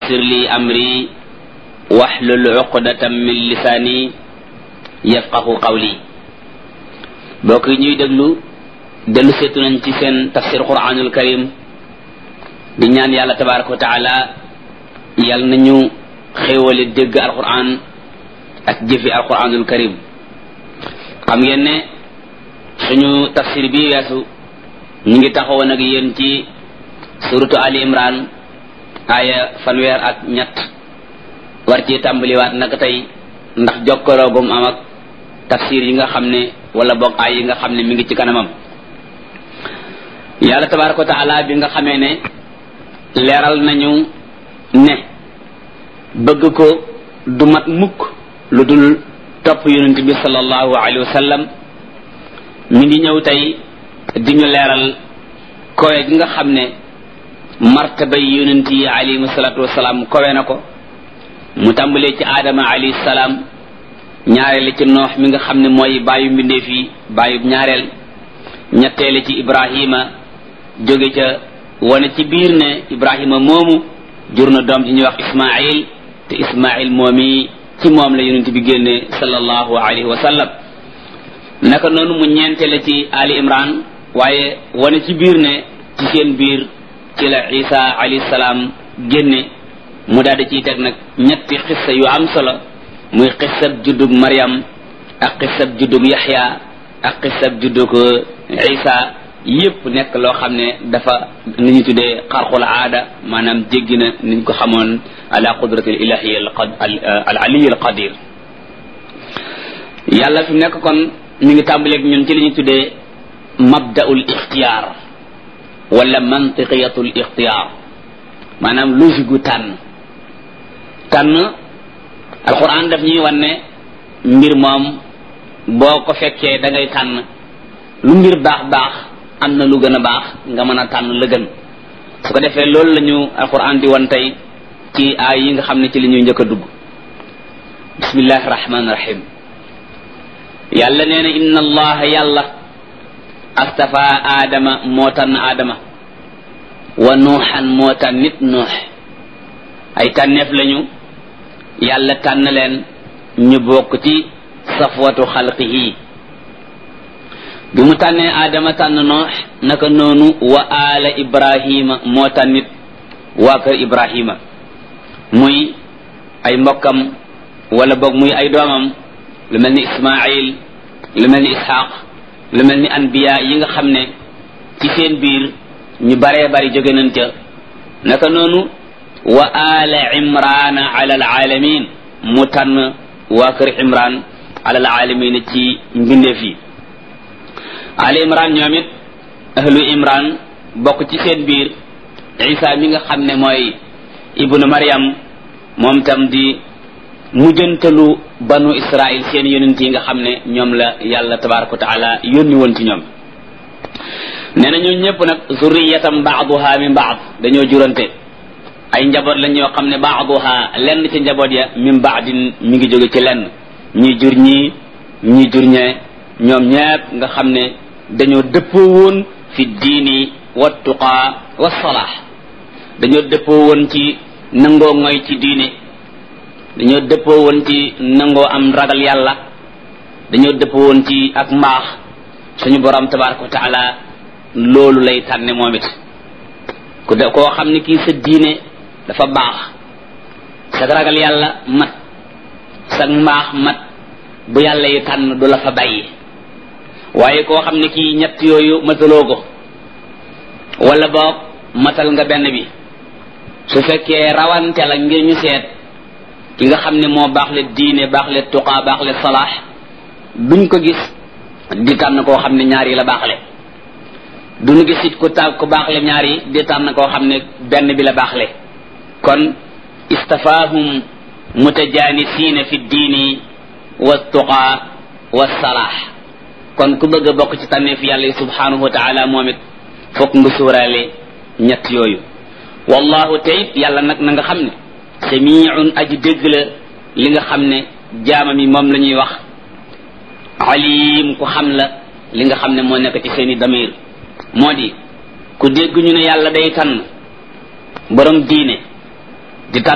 yassir li amri waxlul uqdatam min lisaani yafqahu qawli bokk yi ñuy déglu dellu seetu nañ ci seen tafsir quranul karim di ñaan yàlla tabaraka wa taala yàlla nañu xéewale dégg alquran ak jëfi alquranul karim xam ngeen ne suñu tafsir bi weesu ñu ngi taxawoon ak yéen ci suratu ali imran aaya fanweer ak ñett war ci tàmbaliwaat nag tey ndax jokkaloogum am ak tafsir yi nga xam ne wala boog ay yi nga xam ne mi ngi ci kanamam yàlla tabaraka wa taala bi nga xamee ne leeral nañu ne bëgg ko du mat mukk lu dul topp yonent bi sallallahu alayhi wa sallam mi ngi ñëw tey di ñu leeral kowe gi nga xam ne martabay yonent yi alayhi salatu wasalaam kowe na ko mu tàmbalee ci aadama alayhi salaam ñaareel ci noox mi nga xam ne mooy bàyyu mbindeef yi bàyyu ñaareel ñetteele ci ibrahima jóge ca wane ci biir ne ibrahima moomu jur na doom ji ñuy wax ismail te ismail moomi ci moom la yonent bi génne sallallahu alayhi wa sallam naka noonu mu ñeenteele ci ali imran waaye wane ci biir ne ci seen biir ci la isa alayhi salaam génne mu daal di ciy teg nag ñetti xissa yu am solo muy xissab juddug Maryam ak xissab juddug Yaxya ak xissab juddug Isa yépp nekk loo xam ne dafa ni ñu tuddee xarxul aada maanaam jéggi na niñ ko xamoon ala qudrati al ilahi al aliy al qadir yàlla fi nekk kon mi ngi tàmbaleeg ñun ci li ñu tuddee mabdaul ixtiyaar wala mantiqiyatul ixtiyaar maanaam logique gu tànn tànn alquran daf ñuy wan ne mbir moom boo ko fekkee da ngay tànn lu mbir baax baax am na lu gën a baax nga mën a tànn la gën su ko defee loolu la ñu alquran di wan tey ci aay yi nga xam ne ci li ñuy njëkk a dugg bismillahi rahmaani rahim yàlla nee na inna allaha yàlla astafa aadama moo tànn aadama wa nuuxan moo tànn nit nuux ay tànneef lañu yàlla tànn leen ñu bokk ci safwatu xalqihi bi mu tànnee aadama tànn noox naka noonu wa aala ibrahima moo tànnit waa kër ibrahima muy ay mbokkam wala boog muy ay doomam lu mel ni ismail lu mel ni ishaq lu mel ni anbiya yi nga xam ne ci seen biir ñu baree bari jóge nañ ca naka noonu wa ala imrana ala alalamin mu tànn waa kër imran ala alalamin ci mbindeef yi ala imran ñoom it ahlu imran bokk ci seen biir isa mi nga xam ne mooy ibnu maryam moom tam di mujjantalu banu israil seen yonent yi nga xam ne ñoom la yàlla tabaraka wa taala yónni woon ci ñoom nee na ñun ñëpp nag zurriyatam baaduha min baad dañoo jurante ay njaboot lañ ñoo xam ne baaduha lenn ci njaboot ya min baadin mi ngi jóge ci lenn ñi jur ñii ñi jur ñee ñoom ñépp nga xam ne dañoo dëppoo woon fi diini wa tuqaa wa salaax dañoo dëppoo woon ci nangoo ngoy ci diine dañoo dëppoo woon ci nangoo am ragal yàlla dañoo dëppoo woon ci ak mbaax suñu borom tabaraka wa taala loolu lay tànne moom it ku de koo xam ne kii sa diine dafa baax sa ragal yàlla mat sa mbaax mat bu yàlla yi tànn du la fa bàyyi waaye koo xam ne kii ñett yooyu mataloo ko wala boog matal nga benn bi su fekkee rawante la ngir ñu seet ki nga xam ne moo baax le diine baax le tuqaa baax le salaax duñ ko gis di tànn koo xam ne ñaar yi la baaxle duñu gis it ku ta ku baaxle ñaar yi di tànn koo xam ne benn bi la baaxle kon istafaahum mutajanisiina fi diini wa tuqaa wa salaax kon ku bëgg a bokk ci tànneef yàlla yi subhanahu wa taala moom it fokk nga suuraale ñett yooyu wallahu te it yàlla nag na nga xam ne samiun aji dégg la li nga xam ne jaamam yi moom la ñuy wax alim ku xam la li nga xam ne moo nekk ci seeni damir moo di ku dégg ñu ne yàlla day tànn borom diine